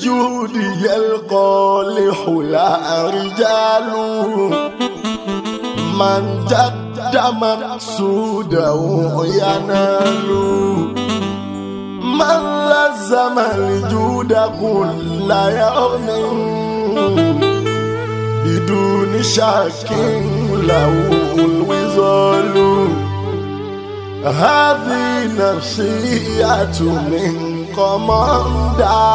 بالجود يلقى لحلا رجال من جد مقصوده ينال من لزم الجود كل يوم بدون شك له الوصال هذه نصيحة من قمندا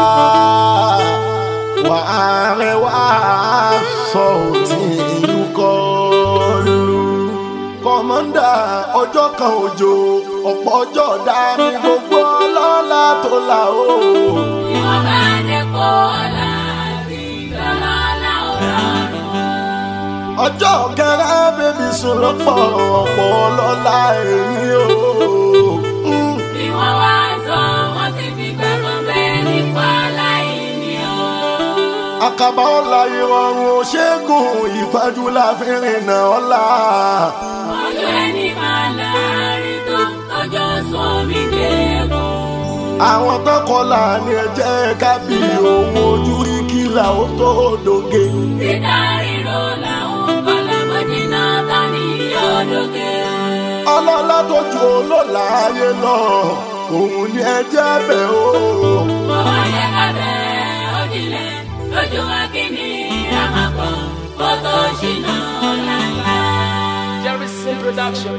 وعلى صوت يقال kọmọ́ndà ọjọ́ kan òjò ọ̀pọ̀ ọjọ́ dání gbogbo ọlọ́lá tó là ó. Ìwọ̀n bá dé kó ọ̀la àti ìdọ́lọ́lá ọ̀rọ̀. ọjọ́ kẹrẹ bèbí sùn lọ́pọ̀ ọ̀pọ̀ ọlọ́lá èmi o. Mm. Bí wọ́n wá sọ, wọ́n ti fi gbàgbọ́ bẹ́ẹ̀ nípa láìní o. àkàbà ọ̀la ìrọ̀rùn òṣègùn ìpájú láfẹ́rìn náà ọ̀la. Ọjọ́ ẹni máa láàárín tó tọ́jọ́ sómi dẹ́kun. àwọn tó kọlà ní ẹjẹ́ kábí ohun ojú rí kílà ó tó dòge. Títà ríro làwọn kọ́lámọ́jì náà ta ní yọ̀dọ̀gẹ́. ọlọ́lá tó ju olóòlà ayé lọ òun ni ẹjẹ́ bẹ̀ o. Mo wá yẹ ká bẹ́ẹ̀ òjìlẹ̀ lójú wa kí ni àmàpọ̀ kó tó ṣìnà ọ̀làǹlà. Jerry Sin Production.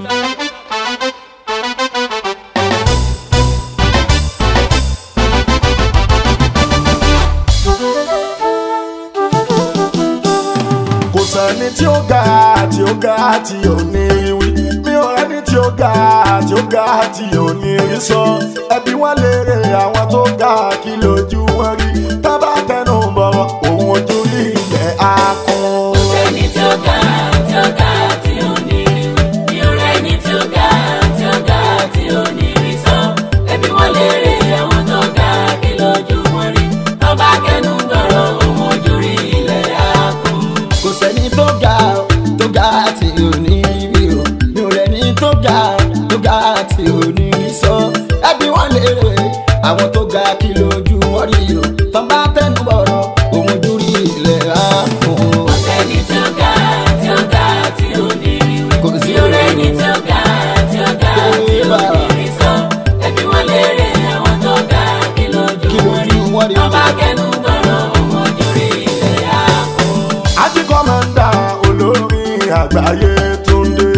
kò sẹ́ni tí ó ga tí ó ga tí ò ní rí wí mi ò rẹ́ni tí ó ga tí ó ga tí ò ní rí sọ ẹbí wọn léèrè àwọn tó ga kí lójú wọn rí tábà tẹnu bọ̀rọ̀ òun ojú rí ilẹ̀ akun. Ẹni tí ó ga tí ó ga tí ò ní rí mi ò rẹ́ni tí ó ga tí ó ga tí ò ní rí sọ. Ẹbí wọn léèrè àwọn tó ga kí lójú wọn rí. Tọ́ba kẹnu gbọ́rọ̀ òun ojú rí ilẹ̀ àkùn. kò sẹ́ni tó ga tó ga tí ò ní rí o mi ò rẹ́ni tó ga tó ga tí ò ní rí sọ ẹbí wọn lérè àwọn tó ga kí lójú wọn rí o tán bá tẹnu bọ̀rọ̀ òun ojú rí ilẹ̀ ààkùn. Ẹni tí ó ga tí ó ga tí ò ní rí Kò sí mi ò rẹ́ni tí ó ga tí ó ga tí ò ní rí sọ. Ẹbí wọn léèrè àwọn tó ga kí lójú Kí wọn lójú wọn rí. rí. Tọ́ba kẹnu gbọ́rọ̀ òun ojú rí ilẹ̀ àkùn. àti kọ́mọ̀ndà olórin àgbáyé Túndé.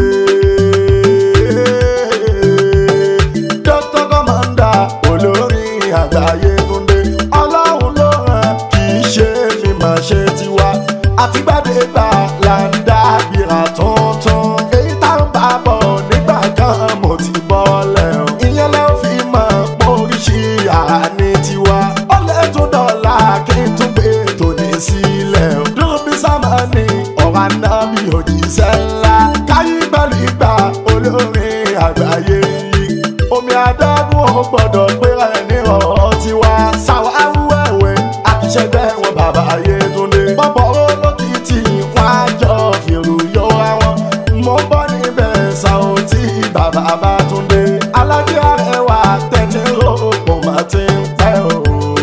dókítà kọ́mọ̀ndà olórin àgbáyé Túndé. ọlọ́run ló rán kì í ṣe mi mà ṣe tiwa. àtìgbàdégbà là ń dábìrà tuntun. èyí tá ń bá bọ̀ nígbà kan mo ti bọ́lẹ̀ o. ìyẹn lẹ́ ò fi mọ̀ oríṣi àní tiwa. ó lè tún dọ̀la kí n tún gbé tòní sílẹ̀ o. lóbi sámánì ọ̀rọ̀ anábì òjíṣẹ́ ńlá. káyí pẹ̀lú ìgbà olórin àgbáyé yìí. omi adágún ò gbọ́dọ̀ gbéra ẹ̀ ní ọ̀rọ̀ tiwa. sàwárù ẹ̀wẹ̀ àkìṣẹ́gbẹ́ wọn bàbá Ayétúndé. bọ́bọ̀ olókìtì wọn á jọ fèrò yọ àwọn. mo bọ́ níbẹ̀ Saoty bàbá Bátúndé. alájẹ arẹwà tẹ̀tẹ̀ rò pọ̀ máa ti ń pẹ́ o.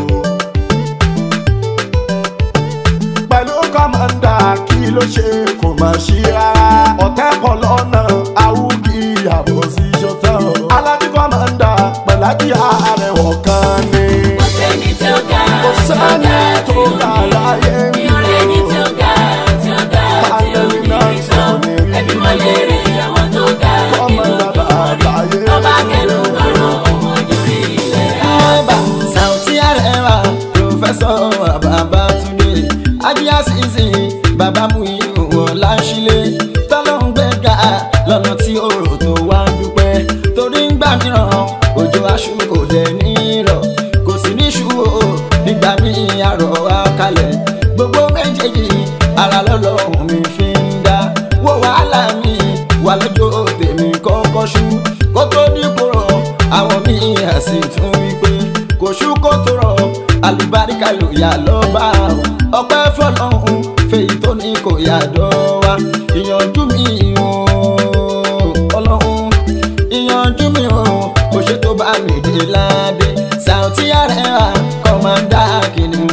pẹ̀lú kọ́mọ̀ndà kí ló ṣe kò má ṣí rárá. ọ̀tẹ́ pọ̀ lọ́nà awúgí àbọ̀ sí ṣọ́tọ̀. alájí kọ́mọ̀ndà pẹ̀lájí àrẹwọ̀ kan ni. Kò sẹ́ni tí ó ga kò sẹ́ni tó ga láyé mi ò rẹ́ni tí ó ga tí ó ga tí ò ní rí sọ. Ẹbí wọn léèrè àwọn tó ga kí kọ́mọ̀ndà lójú wọn rí. bàbá Tọ́ba kẹnu yé. gbọ́rọ̀ òun ojú rí ilẹ̀ Ẹ̀bà Saoty Arewa Prọfẹ́sọ̀ Babátúndé Ajíyá Sísì Bàbá Múyìí Wọlá Ṣílé Tọ́lọ́hún gbẹ̀gà lọ́nà tí òrò tó wá ń dúpẹ́ torí ń gbà mìíràn òjò aṣù kò dẹ̀ ní rọ̀ kò sí ní ṣú o nígbà míì àrọ̀ wá kalẹ̀ gbogbo méjèèjì ara lọ́lọ́run mi fi ń dá wò wàhálà mi wà lọ́jọ́ tèmi kọ́kọ́ ṣú kó tó dípò rọ̀ àwọn míì àsì tún wípé kò ṣú kó tó rọ̀ àlùbáríkà ló yà lọ́ba ọpẹ́ fọlọ́hún fèyí tó ní kò yà dọ́wà ìyànjú mi ò ọlọ́hún ìyànjú mi ò kò ṣe tó bá mi dé ládé Saoty Arewa kọ́mándà kìnìún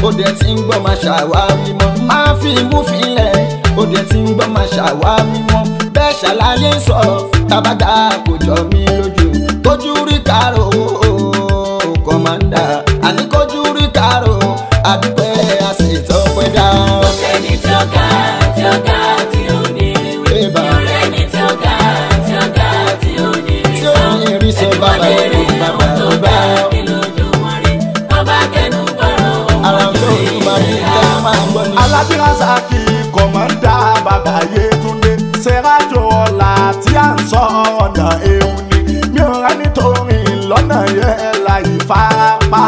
ó dẹ̀ ti ń gbọ́ máa ṣàwárí mọ́ máa fi imú filẹ̀ ó dẹ̀ ti ń gbọ́ máa ṣàwárí mọ́ bẹ́ẹ̀ ṣàlàyé sọ tábàdà kò jọ mí lójú kójú rí kárò kọ́mándà àní kójú rí kárò àdúpẹ́ àṣetọ́ pẹ́ dá. Kò sẹ́ni tí ó ga tí ó ga tí ò ní rí wí. Ébà. Mi ò rẹ́ni tí ó ga tí ó ga tí ò ní rí Tí sọ. ò ní rí sọ, Ẹbí bàbá wọn lè rí ló àwọn tó bá ga ọ. kí lójú wọn rí. Ọba kẹnu bọ̀rọ̀ òun ara ojú tó rí tún máa rí ilẹ̀ tẹ́lẹ̀ máa ń gbọ́ ni. alájí rasaki kọ̀mọ́ndà bàbá yétúndé sẹ́rájò ọ̀la tí à ń sọ ọ̀nà ewu ni mi ò rẹ́ nítorí lọ́nà yẹn láì farapa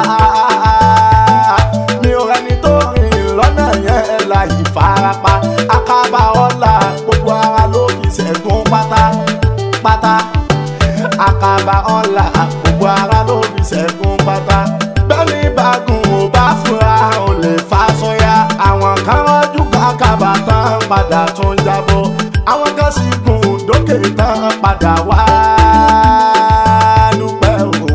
mi ò rẹ́ nítorí lọ́nà yẹn láì farapa akaba ọ̀la gbogbo ara ló fi ṣẹ́gun pátápátá àkàbà ọ̀la gbogbo ara ló fi ṣẹ́gun pátá. bẹ́ẹ̀ni bàgùn ò bá fura ò lè fa sọ́yà. àwọn kan rọ́jú kákàbà tán padà tún jábọ́. àwọn kan sì gùn dókè tán padà wá dúpẹ́ o.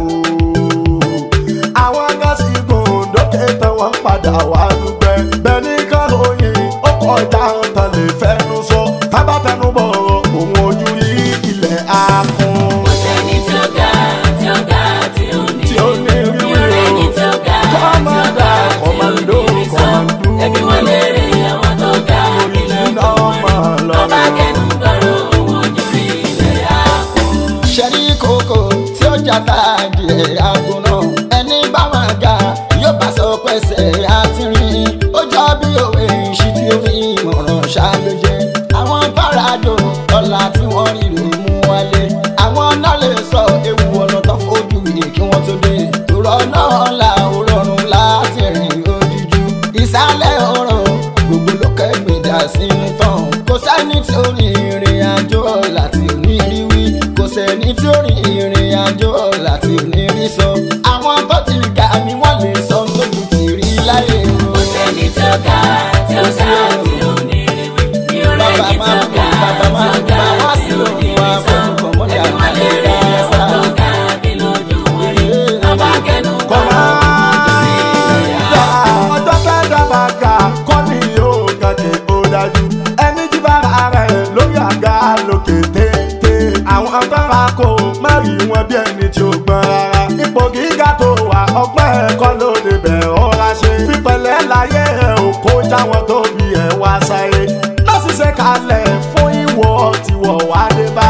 àwọn kan sì gùn dókè tán wọ́n padà wá dúpẹ́. bẹ́ẹ̀ni kan ròyìn ó kọjá tán lè fẹ́nu sọ. tábàtẹnu bọ̀rọ̀ òun ojú rí ilẹ̀ akun. Kò sẹ́ni tí ó ga tí ó ga tí ò ní tí ó ní rí Mi ò rẹ́ni tí ó ga tí ó Kọ́mọ́dà, ga tí ò kọ́mọ́dó, ní rí sọ. kọ́mọ́dú. Ẹbí wọn lè rí àwọn tó ga kí lójú wọn rí. Ọba kẹnu bọ̀rọ̀ òun ojú rí ilẹ̀ àkùn. ṣẹ́rí kòkó tí ó jata díẹ̀ aago náà ẹni bá máa ga yóò bá sọ pẹ́sẹ̀ àti rìn ó jọ bí òwe ìṣí tí ó ní ìmọ̀ràn ṣáájú àwọn párádò ọ̀la tí wọ́n rí rè mú wálé àwọn náà lè sọ ewu ọ̀nà tó fojú yìí kí wọ́n tó dé tòrọ̀ náà là ó rọrùn láti rìn òdìjú ìsàlẹ̀ ọ̀rọ̀ gbogbo lókè gbèdà sínú tán kò sẹ́ni tí ó rìn ìrìn àjò láti òní rí wí kò sẹ́ni tí ó rìn ìrìn àjò láti òní rí sọ àwọn tó ti ga ni wọ́n lè sọ tóbi ti rí láyé o. Kò sẹ́ni tí ó ga tí ó ga tí ò ní rí wí. Mi ò bàbá rẹ́ni tí máa ó ń ga bọ̀ bàbá máa ń tí ó bá ga wá tí sí ò ní òun wá rí sọ. pẹ̀lú kọ̀mọ́dé Ẹbí wọn lè rí àwọn tó ga kí lójú wọn rí. Ọba kẹnu bọ̀rọ̀ òun ojú rí ilẹ̀ àkùn. ọjọ́ fẹ́ dábàá ga kọ́ ni yóò gàgé ó dájú ẹni jí bára rẹ̀ lórí àga lókè téńté àwọn abẹ́ra kò mẹ́rin wọn bí ẹni tí ó gbọ́n rárá ipò gíga tó wà ọgbọ́n ẹ̀kọ́ ló lè bẹ̀ ọ́ra ṣe pípẹ́lẹ́ láyé ẹ̀ ò kó jáwọn tó bí ẹ̀ wá sáyé lọ́sísẹ́ kalẹ̀ fún ìwọ tiwọ̀ wá dé bá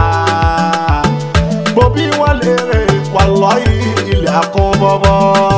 gbòbí wọn lè rè wà lọ́yìn ilẹ̀ àkúnbọ̀bọ̀.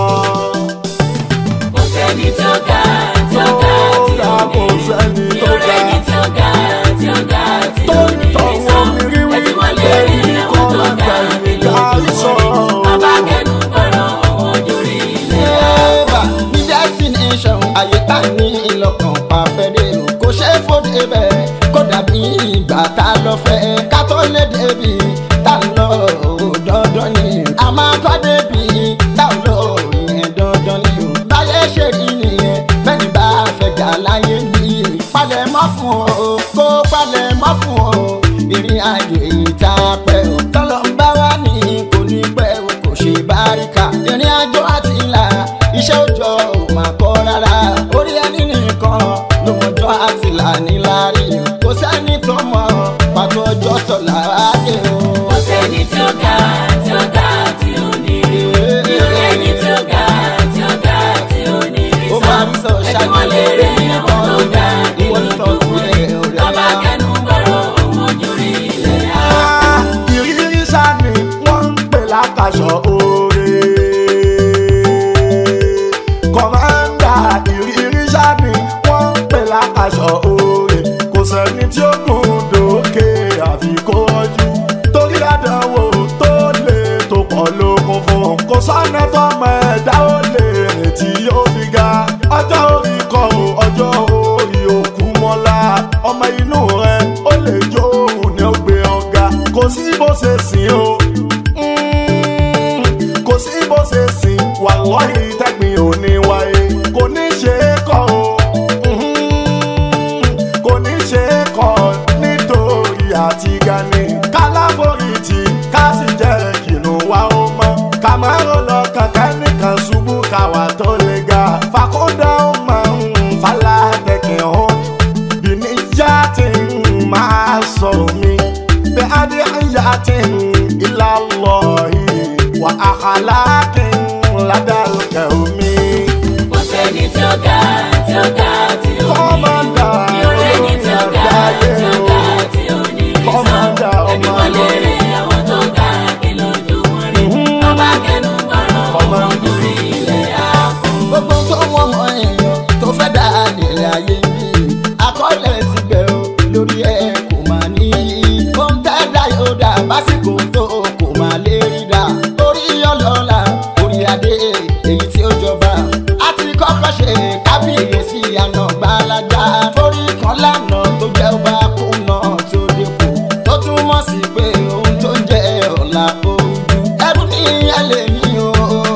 Kò sẹ́ni tí ó ga tí ó ga tí ò ní rí. Mi ò rẹ́ni tí ó ga tí ó ga tí ò ní rí sọ. Ẹbí wọn lè rí àwọn tó ga kí lójú wọn rí. Ọba kẹnu bọ̀rọ̀ òun ojú rí ilẹ̀ àkùn. Eva ní destination ayé tá ní ìlọ́kàn pàfẹ́dé o kò ṣe é fòde bẹ́ẹ̀ kó dàbí ìgbà tá a lọ fẹ́ ká tó lé débi tá a lọ ò dandan ni a máa kọ́ débi tá a lọ ìyẹn dandan ni o báyé ṣe rí nìyẹn fẹ́ni bá fẹ́ gà láyé bí palẹ̀ mọ́ fún o kó palẹ̀ mọ́ fún o ìrìn àjò èyí tá a pẹ́ o tọ́lọ́ ń bá wá ní kò ní pẹ́ o kò ṣe báríkà ìrìn àjò àti ìlà iṣẹ́ òjò ò máa kọ́ rárá orí ẹni nìkan ló mọjọ́ àti ìlà níláàrí kò sẹ́ni tó mọ pàtó ọjọ́ tọ̀là áyé o. Kò sẹ́ni tí ó ga tí ó ga tí ò ní rí. Mi ò rẹ́ni tí ó ga tí ó ga tí ò ní rí ó sọ. máa ń sọ Ẹbí wọn lè rí àwọn tó ga kí ìwọ ní lójú tọ́jú wọn rí. ẹ̀ ọ̀rẹ́ Ọba wa. kẹnu bọ̀rọ̀ òun ojú rí ilẹ̀ àkùn. ìrírí sani wọ́n ń pè lákàṣọ oore. kọ̀mándà ìrírí sani wọ́n ń pè lákàṣọ oore. kò sẹ́ni tí ó gùn dókè àfi kó rọ́jú. torí àdánwò tó lè tó pọ̀ lókun fún un. kò sọ́nà tọ́mọ ẹ̀dá ó lè rìn tí yóò fi ga. ọjọ́ orí kọ o ọjọ́ orí òkú mọ́lá. ọmọ inú rẹ ó lè jó òun ní ó gbé ọ̀gá. kò sí bó ṣe sìn o. Mm, kò sí bó ṣe sìn wà lọ́yìn tẹ́gbìn ò ní wáyé. kò ní ṣe é kọ́ o. Mhm, kò ní ṣe é kọ́ nítorí àti gani. kálábòrìtì ká sì jẹ́ kìnnù wa ó mọ́. kàmárò lọ kankan nìkan ṣubú káwa tó lè ga. fàkóńdà sọ mi bí adé ayá ti ń ilá lọ yìí wà àkàlà kí n ládàlùkẹ́ omi. kò sẹ́ni tí ó ga tí ó ga tí ó ní Kọ́mọ́dà mi ò rẹ́ni tí ó ga olórí tí ó ga tí ó ní rí sọ Kọ́mọ́dà ẹbí ọmọ wọn lérè àwọn tó ga kí lójú wọn rí ọba kẹnu bọ̀rọ̀ ọmọ orí ilẹ̀ àpò. gbogbo tó wọ́n mọ èèyàn tó fẹ́ dá nílẹ̀ ayé bí akọ́lẹ̀ ti gbẹ̀ o lórí ẹ̀ kò máa ní í. ó ń tẹ́ dá yóò dá básìkò tó kò máa lè rí dá. orí ọlọ́lá orí adé èyí tí ó jọba. a ti kọ́kọ́ ṣe kábíyèsí àná gbalaja. torí kan lánàá tó jẹ́ ọba kùnà tó dépò. tó túmọ̀ sí pé ohun tó ń jẹ́ ọ̀la ojú. ẹrú ní ẹlẹ́ni o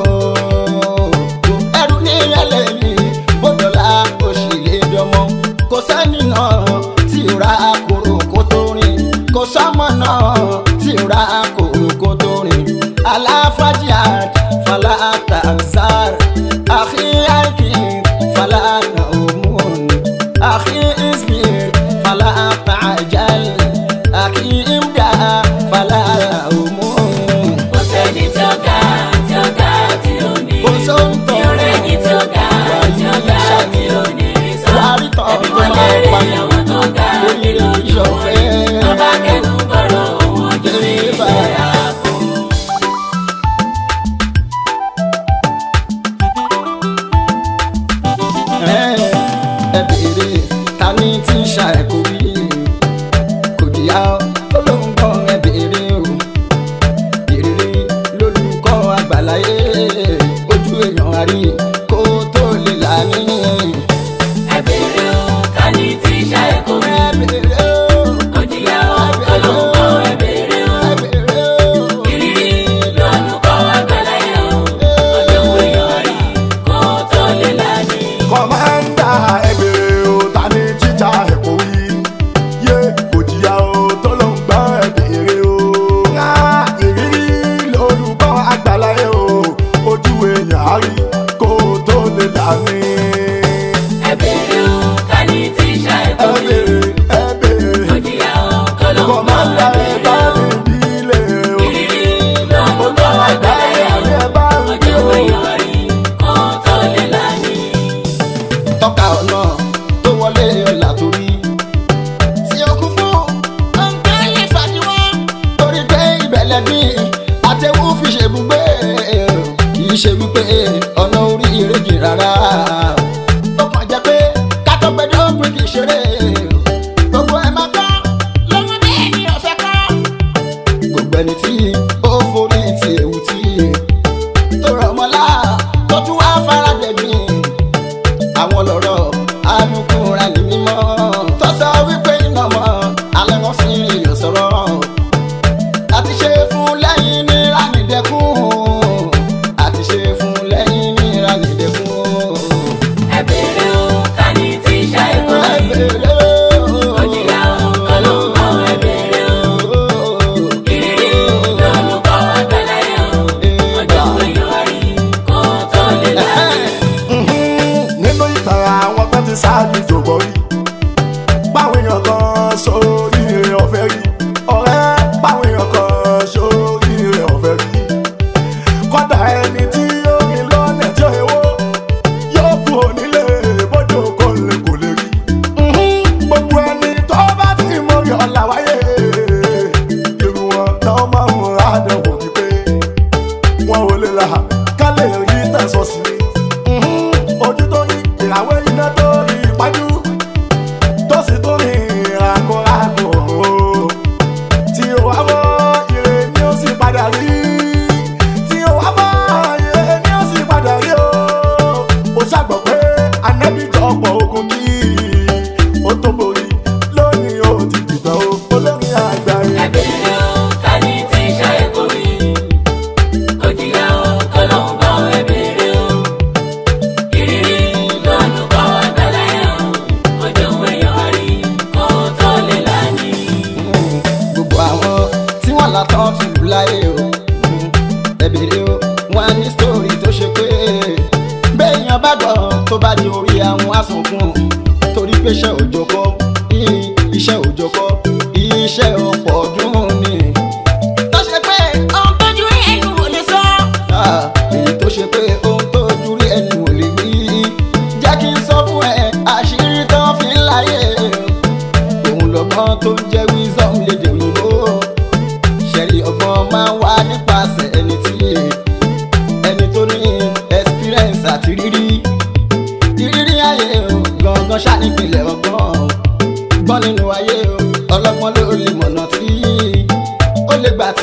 ẹrù ní ẹlẹ́ni bọ́dọ̀lá òṣìlẹ̀ dọ́mọ kò sẹ́ni náà tí ò ra kòrò kó tó rìn kò sọ́mọ náà tí ò ra kòrò kó tó rìn aláfàjìyàd fàlà tàzár àkí àìkí fàlà nàómùn àkí isbir fàlà tàjàl àkí imdà fàlà nàómùn. kò sẹ́ni tí ó ga tí ó ga tí ó ní Kò rí sóńtọ̀. mi ò rẹ́ni tí ó ga tí ó ga tí ó ní rí sọ Wàrí tán ẹbí tó wọn máa lérè pa mí. àwọn tó ga kí lójú wọn rí ọba kẹnu bọ̀rọ̀ ọmọ orí ilẹ̀ àpò. ẹ béèrè ta ni tí ń ṣa ẹ̀ kò rí kò jìyà olóńgbọ́n ẹ béèrè o ìrírí lólùkọ́ àgbàláyé ojú èèyàn àrí kó tó lè là ní. ẹ béèrè o ká ní tí ìṣá ẹ kò rí ẹ béèrè o kò jìyà o ọlọ́nkọ́ ẹ béèrè o ẹ béèrè o ìrírí lọ́nùkọ́ àgbàláyé o ọjọ́ wo èèyàn rí kó tó lè lání. kọ́mándà ẹ̀bẹ̀rẹ̀ o ta ni jíjà ẹ̀kọ́ wí. yé kò jìyà o tó ló ń gbọ́ ẹ̀bẹ̀rẹ̀ o. ńlá ìrírí lórúkọ àgbàláyé o ojú èèyàn á rí kó tó lè là ní. ẹ béèrè o ká ní tí ìṣá ẹ kò rí ẹ̀bẹ̀rẹ̀ ẹ̀bẹ̀rẹ̀ kò jìyà o ọlọ́nkọ́ kọ́mándà ẹ ẹ̀ bá béèrè o mi bílẹ̀ o. ìrírí lọ́nùkọ́ àgbàláyé o ọjọ́ wo èèyàn rí kó tó lè lání. tọ́ka ọ̀nà tó wọlé ọ̀là torí. tí o kún fún ọ̀nkẹ́ lè fàdíwọ́. torí pé ìbẹ̀lẹ̀ bí àtẹ̀wò fi ṣèbùgbé kì í ṣe wípé ọ̀nà orí ìrèjì rárá. ó kàn jẹ́ pé kátó gbẹdọ̀ pé kì í ṣeré. gbogbo ẹ̀ máa kọ́ lọ́wọ́ bẹ́ẹ̀ ni ọ̀fẹ́ kọ́. gbogbo ẹni tí ó forí ti ewu tí tó rọ̀ mọ́lá tó tún wá fara dẹ̀gbìn àwọn lọ́rọ̀ alukura ní mímọ́ tó sọ wípé iná mọ́ alẹ́ wọn fi èèyàn sọ̀rọ̀ àti ṣe fún lẹ́yìn ní ránìdẹ́kùn àti ṣe fún lẹ́yìn ní ránìdẹ́kùn. ẹ béèrè o ká ní tí ìṣá ẹ kò ẹ rí. bèrè Kò jìyà o, ọlọ́nkọ́ ẹ béèrè o. Ìrírí lórúkọ àgbàláyé o. Ọjọ́ wo èèyàn rí kó tó lè láyé. nínú ìtàn àwọn tó ti ṣáájú jòbọ̀ rí báwọn èèyàn kan sórí rẹ̀ ọ̀fẹ́ rí ọ̀rẹ́ báwọn èèyàn kan sórí rẹ̀ ọ̀fẹ́ rí kọ́dà ẹni tí ó ní lọ́nà tí ó ewó yóò kú onílé bójú kò lè kò lè rí gbogbo ẹni tó bá ti mọ rí ọ̀la wáyé irú wọn náà máa ń ra àdánwò wípé wọn ò lè là ká lè rí tẹ̀sán sí i ojú tó rí ìràwé iná tó rí ìpájú tó sì tó rí ìràkọ̀ràkọ̀ tí ó wá mọ́ ire ni ó sì padà rí tí ó wá mọ́ ire ni ó sì padà rí o ó ṣàgbọ́ pé anábìjọ ọ̀pọ̀ ogun kí ó tó borí lónìí ó ti dìgbà o olórin àgbáyé. Ẹ béèrè o, ká ní tí ìṣá ẹ kò rí. Kò jìyà o, ọlọ́nkọ́ ẹ béèrè o. Ìrírí lórúkọ àgbàláyé o. Ọjọ́ wo èèyàn rí kó tó lè láyé. gbogbo àwọn tí wọ́n là tán ti lù láyé o ẹ bèrè o wọn á ní sítórì tó ṣe pé béèyàn bá gbọ́ tó bá di orí àwọn asunkun torí pé iṣẹ́ òjò kọ́ iṣẹ́ òjò kọ́ iṣẹ́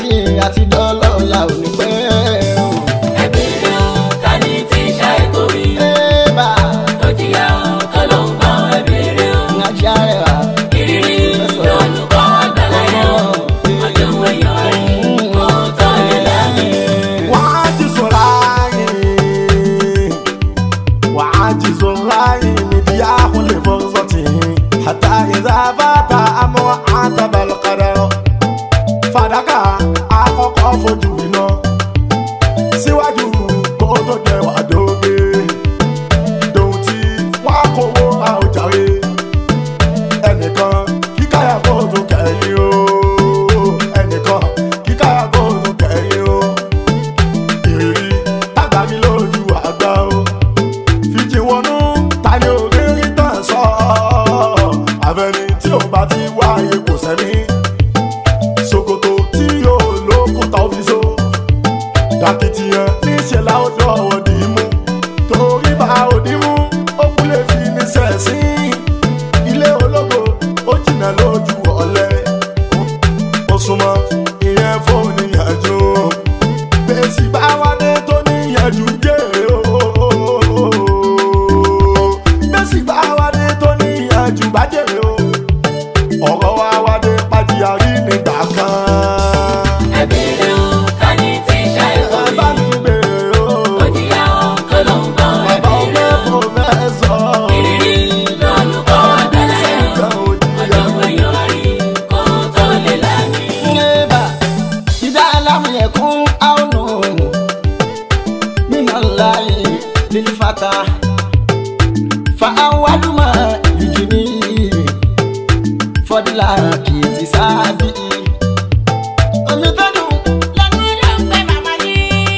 àti dọ́lọ́la ò ní pẹ́ o. ẹ bèrè o ta ni tí ń ṣàìkò rí Ébà tó jìyà o tó ló ń gbọ́n ẹ bèrè o ìrìnàjò àrẹwà. ìrírí lolùkọ́ àgbàláyé o ọjọ́ wẹ̀yọ̀ rí kó tó lè lámì. وعاجز العين وعاجز العين مدياه لفرصته حتى إذا فات أمر عاتب القدر فدكا àkọ́kọ́ fojú iná síwájú kó tó jẹ wàdóge dòun tí wọ́n á kówó àwùjáre ẹnìkan kíkáyà kó tó kẹ́yìn o ẹnìkan kíkáyà kó tó kẹ́yìn o ìrírí tàgbà mi lójú àgbà o fìjì wọnú ta ni òrírí tàn sọ àfẹni tí ò bá ti wáyé kò sẹ́mi ṣòkòtò tí yóò lókùtà òfìsó dàkìtìyàn níṣẹ́ láwùjọ òdì mú torí bá òdì mú ó kú lè fi ní sẹ́sìn ilé ológo ó jìnnà lójú ọ̀lẹ ó súnmọ́ ìyẹn fóònù yànjú bẹ́sì bá wádé tó níyànjú jèrè o bẹ́sì bá wádé tó níyànjú bá jèrè o ọ̀rọ̀ wa wádé pàdíyàrí nígbà kan ẹ bèrè o ta ni tí ń ṣàìkò ẹ bá rí mi bèrè o tó jìyà o tó ló ń gbọ́n ẹ bàbá bèrè ọmọ o kò fẹ́ sọ ìrírí lolùkọ́ àgbàláyé o nǹkan ọjọ́ òjìyà wẹ̀yọ̀ rí kó tó lè lámì. Ébà ìdá alámù ẹ̀kún àwọnù nínú láyé lílí fata fa awádùmọ̀ ìjì ní fọdílà kìtì sábì. Omi tó dùn lẹ́nu ló ń gbẹ màmá ní.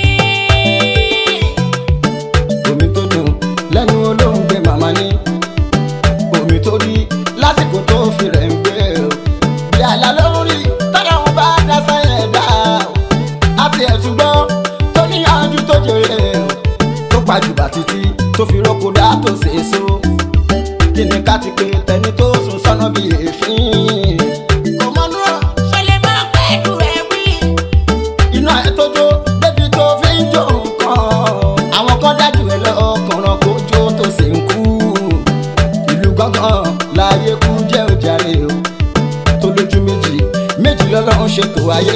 Omi tó dùn lẹ́nu ló ń gbẹ màmá ní. Omi tó rí lásìkò tó fi rẹ̀ ń gbé o yàrá lórí tọ́lá wọn bá dá sáyẹn dá o. àti ẹ̀sùn gbọ́ tó níyànjú tó jèrè o. tó pàjùbà títí tó fi rọ́kò dá tó ṣèṣo. kí ni ká ti pé tẹni tó sùn sọ́nà bí èéfín. kò mọ́nú ọ̀ ṣẹlẹ̀ máa pẹ́ jù ẹ̀ wí. iná ẹ̀ tó jó débi tó fi ń jó nǹkan. àwọn kan dájú ẹ lọ ọkùnrin kó jó tó sì ń kú. ìlú gángan láàyè kú jẹ́ òjàre o tó lójú méjì méjì lọ́lọ́run ṣètò ayé.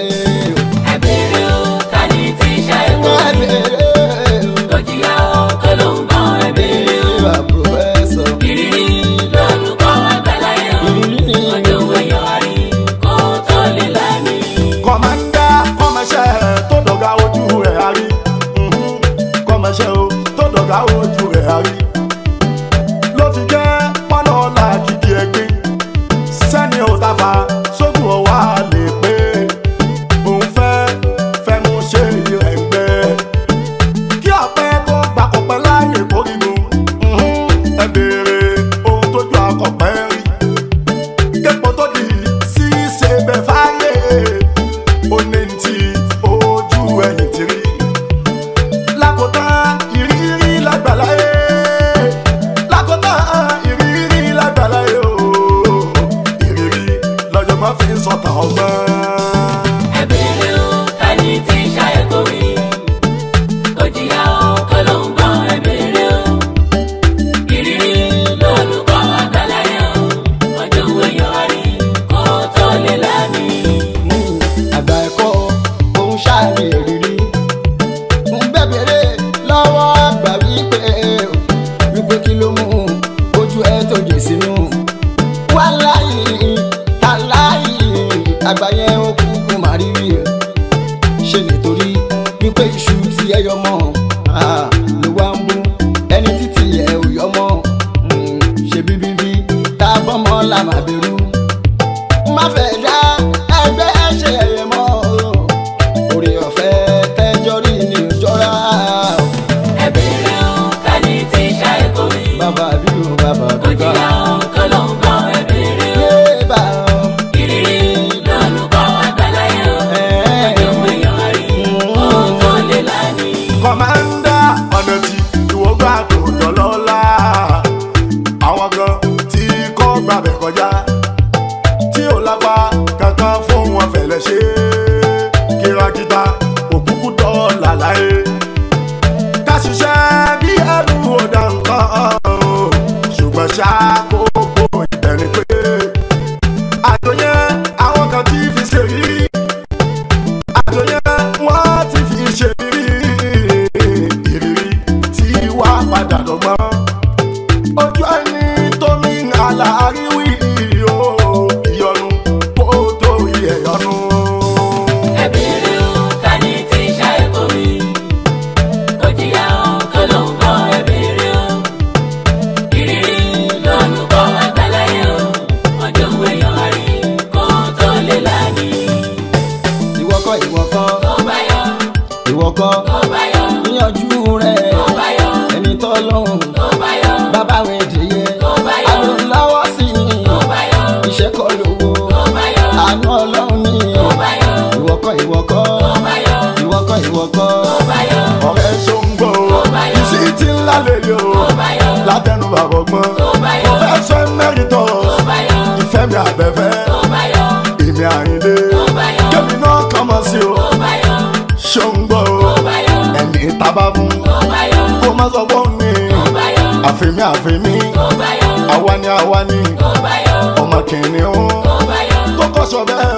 ẹ bèrè o ta ni tí ń ṣàìkò wọ́n rí bèrè tó jìyà o tó ló ń gbọ́n ẹ bèrè o. ìwà pòfẹ́sọ̀. ìrírí lolùkọ́ àgbàláyé o Ìrírí ni- ọjọ́ wẹ̀yọ̀ rí kó tó lè lámì. kọ̀mándà kọ́mọṣẹ́ tó dọ̀gá ojú rẹ̀ àrí Mhm. kọ́mọṣẹ́ o tó dọ̀gá ojú rẹ̀ àrí ló fi jẹ́ pọ́nà ọ̀la kìkì ẹ̀gbin sẹ́ni ò tàfà sógun ọ̀wá lè pé òun fẹ́ fẹ́ mú ṣe rẹ̀ ń gbẹ kí ọ̀pẹ tó gbà kọ̀pẹ́ láàyè kórìgùn Mhm. ẹ béèrè ohun tójú akọ̀pẹ́ rí képo tó di sí ṣe bẹ fáyé ó ní ti ojú ẹ̀yìn ti rí lákòótán ìrírí lágbàláyé lákòótán ìrírí lágbàláyé o ìrírí lọ́jọ́ máa fi ń sọ̀tàn ọgbọ́n. ẹ bèrè o ta ni tí ń ṣàìkò rí tó jìyà o tó ló ń gbọ́n ẹ bèrè o. ìrírí lolùkọ́ àgbàláyé o ọjọ́ wẹ̀yọ̀ rí kó tó lè lámì. àgbà ẹ̀kọ́ òun ṣáàmì ìrírí. ń bẹ̀bẹ̀rẹ̀ lọ́wọ́ àgbà wípé wípé kí ló mú ojú ẹ tó jè sínú. wá láyé ta láyé àgbà yẹn ó kúkú má rí rí. ṣe nítorí wípé iṣu tí ẹ yọ mọ́ ah, ló wá ń bú ẹni títí ẹ ò yọ mọ́ Mm, ṣe bíbíbí tá a bọ́ mọ́ la má bẹ̀rù má fẹ́ dá ẹgbẹ́ ṣe ẹ̀yẹ mọ́ o. orí ọ̀fẹ́ tẹ́jọ́ rí ni ò jọra o. ẹ bèrè o ta ni tí ń ṣàìkò rí bàbá bí o bàbá tó bí bá jìyà o tó ló ń gbọ́n ẹ bèrè o. yé bá o. ìrírí lolùkọ́ àgbàláyé ìwọ́kọ́ ìwọ́kọ́ tó bá yọ ìwọ́kọ́ ìwọ́kọ́ tó bá yọ ọ̀rẹ́ ṣóńgbò bá yọ. sí ti ńlá lèlè o tó bá yọ látẹnu bàbá ọgbọ́n tó bá yọ mo fẹ́ sọ mẹ́rìntọ́ tó bá yọ ìfẹ́ mi àbẹ̀fẹ́ tó bá yọ èmi àyíndé tó bá yọ kébì náà kàn mọ́ sí o tó bá yọ ṣóńgbò tó bá yọ ẹni tábà fún tó bá yọ kó má sọ fún mi tó bá yọ àfẹ́mi àfẹ́mi tó bá yọ àwa ni àwa ni tó bá yọ ọmọ kìnìún tó bá yọ kókó sọ bẹ́ẹ̀